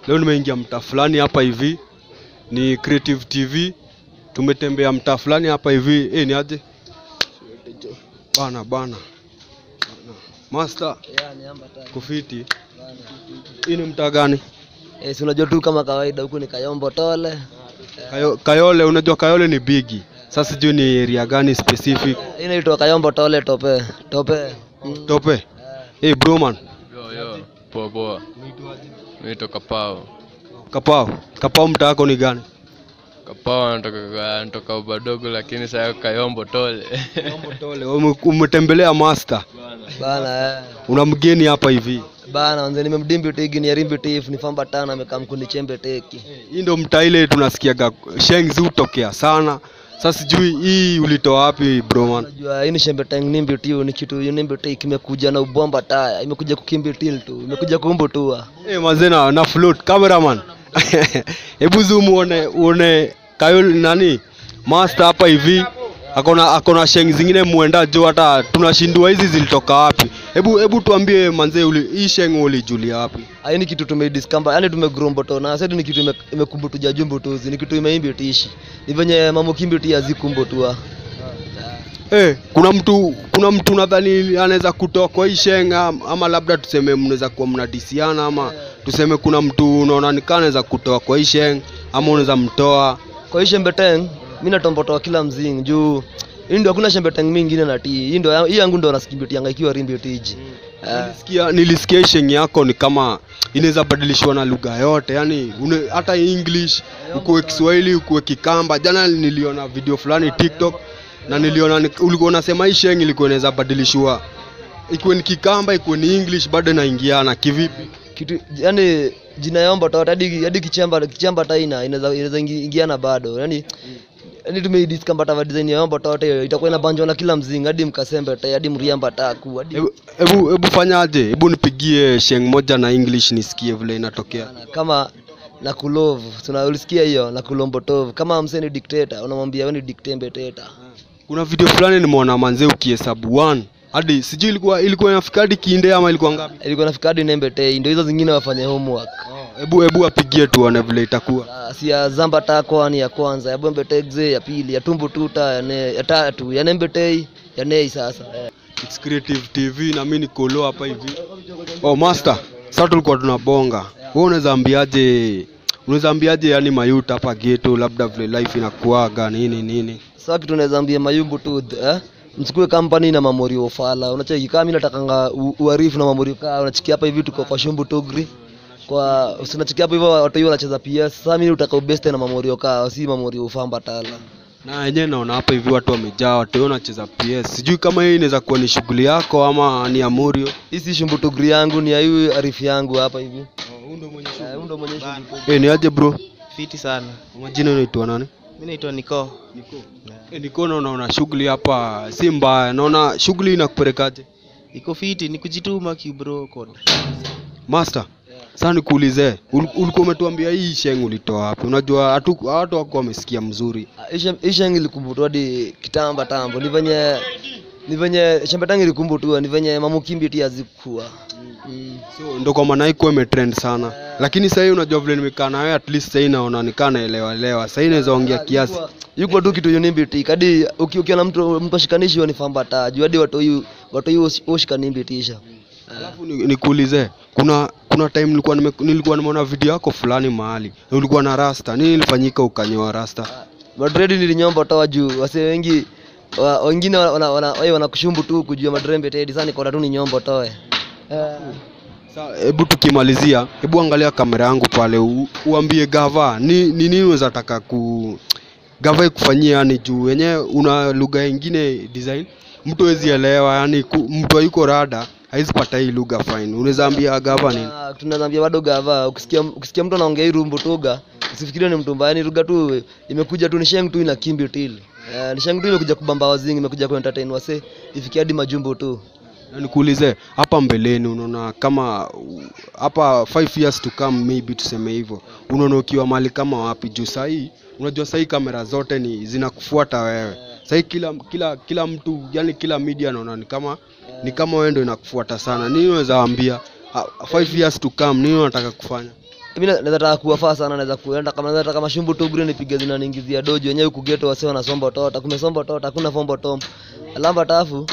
Leo nimeingia mtaa fulani hapa hivi, ni Creative TV. Tumetembea mtaa fulani hapa hivi. Eh, ni aje bana bana, master kufiti. Hii ni mtaa gani? Eh, si unajua tu kama kawaida huku ni Kayombo Tole. Kayo, Kayole, unajua Kayole ni bigi. Sasa sijui ni area gani specific. Hii inaitwa Kayombo Tole Tope. Tope. Mm. Tope. Eh, bro man. Yo, yo, poa poa. Naitwa Kapao. Kapao. Kapao mtaa wako ni gani? Kapao anatoka anatoka Ubadogo lakini sasa Kayombo Tole. Tole. Ume- Umetembelea master. Bana eh. Una mgeni hapa hivi. Bana wanze nimemdimbi tigi ni rimbi tif ni famba tana amekaa mkundi chembe teki. Hii ndo mtaa ile tunasikiaga shengs hutokea sana. Sasa sijui hii ulitoa wapi bro man? Unajua hii ni shembe tang nimbi tiu ni kitu nimbi teki imekuja na ubomba taya. Imekuja kukimbi til tu. Imekuja kumbu tua. Eh, mazena na float cameraman. Hebu zoom uone uone Kayole nani? Master hapa hivi. Akona akona sheng zingine muenda jo hata tunashindwa hizi zilitoka wapi. Hebu hebu tuambie manze uli hii sheng ulijulia wapi? Hii ni kitu tumeidiscover, yani tumegrombo to na sasa ni kitu ime- imekumbu tuja jumbo tuzi, ni kitu imeimbi tishi. Ni venye mambo kimbi tia zikumbo tua. Eh, kuna mtu kuna mtu nadhani anaweza kutoa kwa hii sheng am- ama labda tuseme mnaweza kuwa mnadisiana ama tuseme kuna mtu unaona nikaa anaweza kutoa kwa hii sheng ama unaweza mtoa. Kwa hii shembe teng, mimi natombotoa kila mzing juu hii ndio hakuna shembe teng mingine na tii. Hii ndio hii yangu ndio nasikimbitianga ikiwa rimbi tiji. Eh, Nilisikia nilisikia hii sheng yako ni kama inaweza badilishwa na lugha yote, yani une, hata English ukuwe Kiswahili ukuwe Kikamba. Jana niliona video fulani TikTok na niliona ni- ulikuwa unasema hii sheng ilikuwa inaweza badilishwa ikuwe ni Kikamba ikuwe ni English bado inaingiana kivipi? kitu yani jina yombo to hadi hadi kichamba kichamba taina inaweza inaweza ingi- ingiana bado. Yani yani tumeidiscover ta design ya yombo tote itakuwa inabanjwa na kila mzing hadi mkasembe ta hadi mriamba taku hadi Hebu hebu hebu fanyaje? Hebu nipigie sheng moja na English nisikie vile inatokea. kama na kulove tuna ulisikia hiyo na kulombotov kama msee ni dictator unamwambia wewe ni dictembe teta Kuna video fulani nimeona manze ukihesabu 1 hadi sijui ilikuwa ilikuwa inafika hadi kiinde ama ilikuwa ngapi? ilikuwa nafika hadi nembe tei ndio hizo zingine wafanye homework Hebu hebu apigie tuone vile itakuwa. Ah, si ya zamba takwa ni ya kwanza ya bombe tegze ya pili ya tumbu tuta ya, ne, ya tatu ya nembe tei ya nei sasa eh. It's Creative TV na mimi niko low hapa hivi. Oh master, sasa tulikuwa tunabonga. Wewe unaweza ambiaje? Unaweza ambiaje yani mayuta hapa ghetto labda vile life inakuaga nini nini? sasa kitu naweza ambia mayumbu tu eh? msikue kampani na mamori ufala unacheki kama mimi natakanga u- uarifu na mamori kaa unachikia hapa hivi tuko kwa shumbu tugri kwa unachikia hapa hivyo watu hiyo wanacheza PS sasa mimi utaka ubeste na mamori kaa si mamori ufamba tala Na yenyewe naona hapa hivi watu wamejaa, watu wanacheza PS. Sijui kama hii inaweza kuwa ni shughuli yako ama ni Amurio. hii si shumbu tugri yangu ni ya hii arifu yangu hapa hivi Eh, huyu ndo mwenye shumbu tugri. Eh, ni aje bro? Fiti sana. Majina unaitwa nani? Mimi naitwa Niko. Eh, niko naona una shughuli hapa si mbaya. Naona shughuli inakupelekaje? Iko fiti ni kujituma kibro code. Master, sasa nikuulize, ul- ulikuwa umetuambia hii sheng ulitoa wapi? Unajua hatu watu wako wamesikia mzuri. Ah, hii shem- hii shangi ilikumbutwa hadi kitamba tambo ni venye ni venye shembetangi ilikumbutwa ni venye mamukimbi tia zikuwa mm. So ndo kwa maana iko imetrend sana. Lakini sasa hii unajua vile nimekaa na wewe at least sasa hii naona nikaa naelewa elewa. Sasa hii naweza ongea kiasi. yuko tu kitu unimbi kadi uki- ukiona mtu mtu ashikanishi hiyo ni famba ta juu hadi watu hiyo watu hiyo ushikanimbiti tisha Alafu ni- nikuulize, kuna kuna time nilikuwa nime, nilikuwa nimeona video yako fulani mahali. Na ulikuwa na rasta. Nini ilifanyika ukanyoa rasta? madredi nilinyomba toa juu wase wengi wa, wengine wana wana, wana, wanakushumbu tu kujua madrembe tedi sasa niko tu ni nyombo toe eh. Sa hebu tukimalizia, hebu angalia kamera yangu pale u, uambie gava ni ni nini unaweza taka ku gava ikufanyia yani juu wenyewe una lugha ingine design mtu hawezi elewa yani ku, mtu hayuko rada hawezi pata hii lugha fine. Unaweza ambia gava nini? Ah, tunazambia bado gava ukisikia ukisikia mtu anaongea hii rumbu tuga usifikirie ni mtu mbaya ni lugha tu imekuja tu ni sheng tu ina kimbi til eh, ni sheng tu imekuja kubamba wazingi imekuja ku entertain wase ifikie hadi majumbo tu Na nikuulize hapa mbeleni unaona kama u- hapa 5 years to come maybe tuseme hivyo unaona ukiwa mahali kama wapi juu sahii unajua sahii kamera zote ni zinakufuata wewe sahii kila kila kila mtu yani kila media naona ni kama ni kama wewe ndio inakufuata sana nini unaweza ambia 5 years to come nini unataka kufanya mimi na- naweza taka kuwafaa sana naweza kuenda kama naweza taka mashumbu tu green nipige zinaniingizia dojo wenyewe huku ghetto wase wanasomba tota kumesomba tota hakuna fombo tom alamba tafu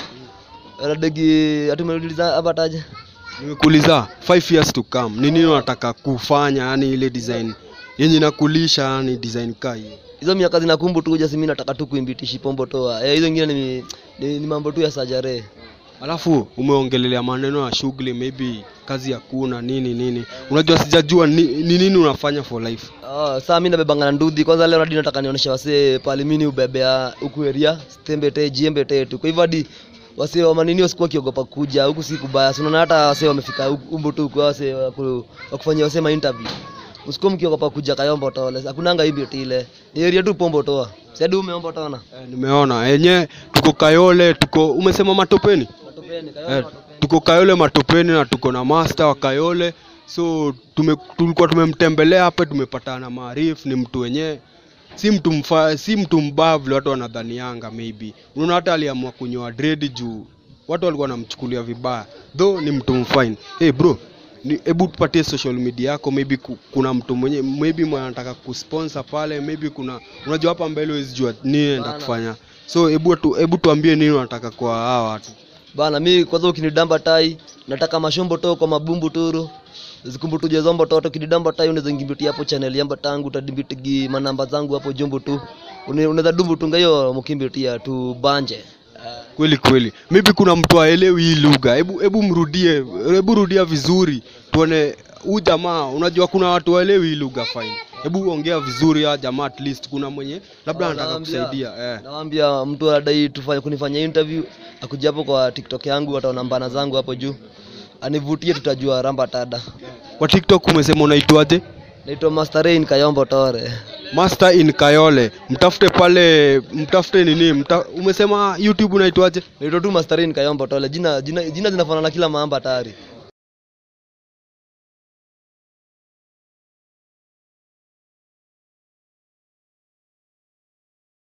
degi atumerudiza hapa taje nimekuuliza 5 years to come ni nini unataka kufanya yani ile design yenye nakulisha yani design kaa hiyo hizo miaka zinakumbu tu kuja simi nataka tu kuimbitishi pombo toa eh, hizo ingine ni, ni, ni mambo tu ya sajare alafu umeongelelea maneno ya shughuli maybe kazi ya kuna nini nini unajua sijajua ni, ni nini unafanya for life Oh, saa mi nabebanga na ndudhi kwanza leo hadi nataka nionyesha wasee pale mimi ubebea huku area stembete jiembe tetu kwa hivyo hadi wasee wa manini wasikuwa wakiogopa kuja huku si kubaya si unaona hata wasee wamefika huku- umbu tu kwa wasee wa ku- wa kufanyia wasee ma interview usikuwa mkiogopa kuja kayombo tole hakunanga hivyo tile ni area tu pombo toa si hadi umeombo tona eh, nimeona yenye tuko kayole tuko umesema matopeni matopeni eh, tuko kayole matopeni na tuko na master wa kayole so tume, tulikuwa tumemtembelea hapa tumepatana maarifu ni mtu wenyewe si mtu mfa, si mtu mbaya vile watu wanadhanianga maybe unaona hata aliamua kunyoa dread juu watu walikuwa wanamchukulia vibaya though ni mtu mfine hey bro ni- hebu tupatie social media yako maybe ku, kuna mtu mwenye maybe mwenye anataka kusponsor pale maybe kuna unajua hapa mbele huwezi jua nini enda Bana. kufanya so hebu tu, hebu tuambie nini unataka kwa hawa watu bana mi kwanza ukinidamba tai nataka mashombo to kwa mabumbu turu zikumbutuje zombo toto kinidamba tai unaweza ngimbitia hapo channel yamba tangu utadimbitigi manamba zangu hapo jombo tu Une- unaweza dumbu tunga hiyo mkimbitia tu banje kweli kweli maybe kuna mtu aelewi hii lugha hebu hebu mrudie hebu rudia vizuri tuone huu jamaa unajua kuna watu waelewi hii lugha fine hebu ongea vizuri ya jamaa at least kuna mwenye labda Ah, anataka nawaambia- kusaidia eh. nawambia mtu anadai tufanye kunifanyia interview akuja hapo kwa tiktok yangu wataona mbana zangu hapo juu anivutie tutajua ramba tada kwa tiktok umesema unaitwaje naitwa master rain kayombo tore master in kayole mtafute pale mtafute nini mta, umesema youtube unaitwaje naitwa tu master rain kayombo tore jina jina, jina zinafanana kila maamba tayari